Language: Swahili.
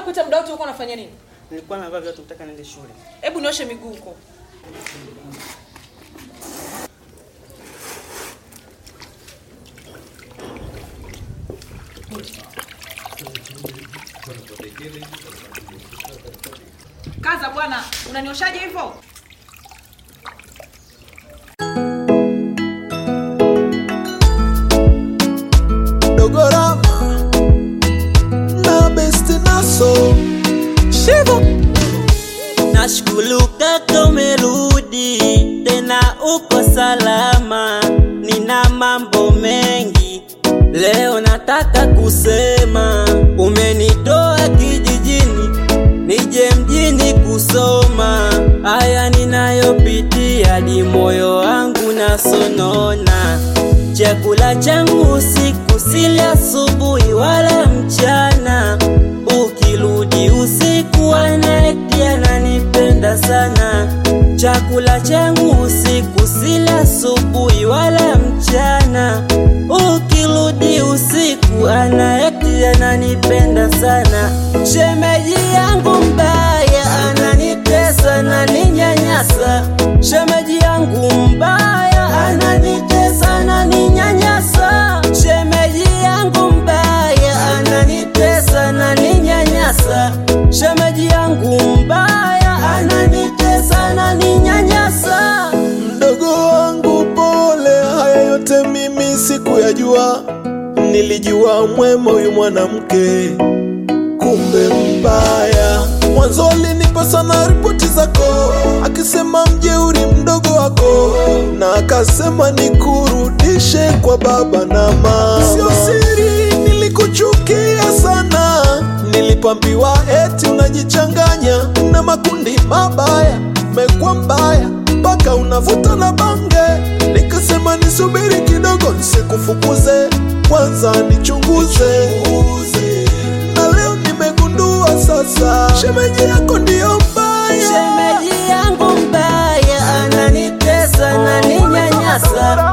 nakuita muda wote ulikuwa unafanya nini? Nilikuwa navaa viatu kutaka niende shule. Hebu nioshe miguu huko. Kaza bwana, unanioshaje hivyo? Dogorama na besti naso Shivo Nashukuru kaka umerudi tena uko salama, nina mambo mengi leo nataka kusema. Umenitoa kijijini nije mjini kusoma, haya ninayopitia di moyo wangu nasonona. Chakula changu usiku sili asubuhi wala mchana, ukirudi usiku anaeti ananipenda sana. Chakula changu usiku sili asubuhi wala mchana, ukirudi usiku anaeti ananipenda sana. Shemeji yangu mbaya ananitesa na ninyanyasa, shemeji yangu mbaya ananitesa na ninyanyasa, shemeji yangu mbaya ananitesa na ninyanyasa, shemeji yangu mbaya ananitesa na ninyanyasa. Mdogo wangu pole, haya yote mimi sikuyajua. Nilijua mwema huyu mwanamke, kumbe mbaya. Mwanzo alinipa sana ripoti zako, akisema mjeuri mdogo wako, na akasema nikurudishe kwa baba na mama. Sio siri, nilikuchukia sana, nilipambiwa eti unajichanganya na makundi mabaya, umekuwa mbaya mpaka unavuta na bange. Nikasema nisubiri kidogo, nisikufukuze, kwanza nichunguze. Na leo nimegundua sasa, shemeji yako ndiyo mbaya. Shemeji yangu mbaya ananitesa na ninyanyasa,